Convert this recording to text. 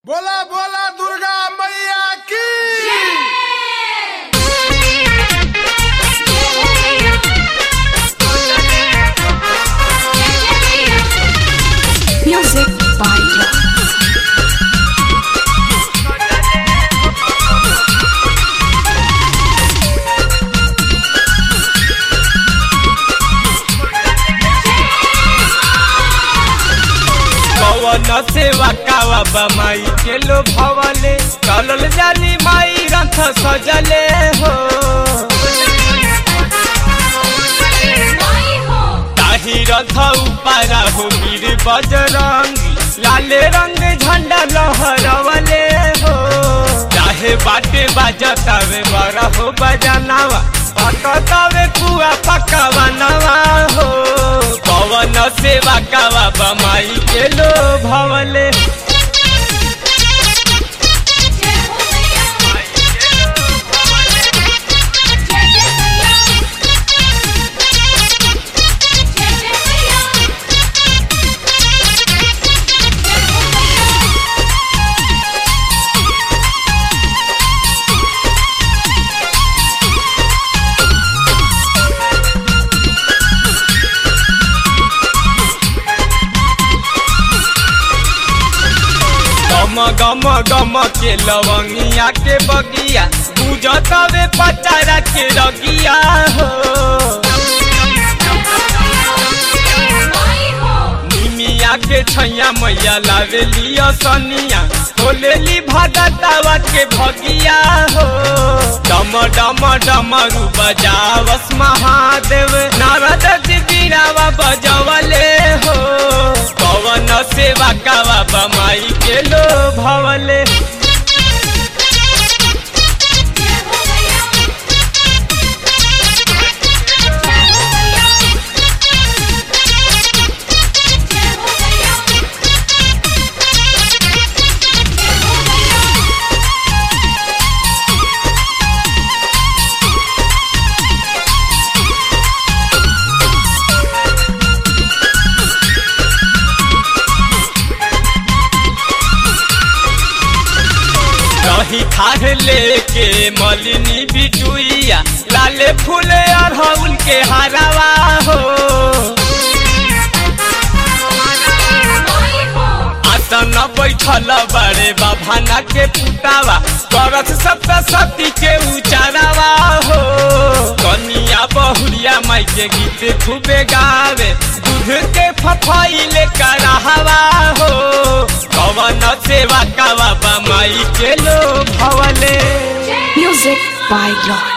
बोला बोला दुर्गा मैया की Music by Rock. कवन सेवा कावा बमाई के लो भवले चलल जाली माई रथ सजले हो ताही रथ उपारा हो वीर बजरंग लाले रंग झंडा लहरवले हो चाहे बाटे बाजतावे बड़ा हो बजनावा पकतावे पुआ पकवनवा हो पवन सेवा कावा बमाई के लो भवले गम गम गम के लवंगिया के बगिया बुझतवे पचारा के रगिया हो निमिया के छैया मैया लावे लिया सनिया खोलेली भगतावा के भगिया हो डम डम डमरू बजावस महादेव नारद जी बीरावा बजवले हो पवन सेवा कावा बमाई के लो भवले रही खार लेके मलिनी बिटुइया लाले फूले अरहुल के हरावा हो आसन बैठल बड़े बाभाना के पुतावा करत सप्तशती के उचारावा हो कनिया बहुरिया माई के गीत खूबे गावे दूध के फफाइले करहवा हो कवन सेवा कावा बमाई के लो भवले Music by Rock.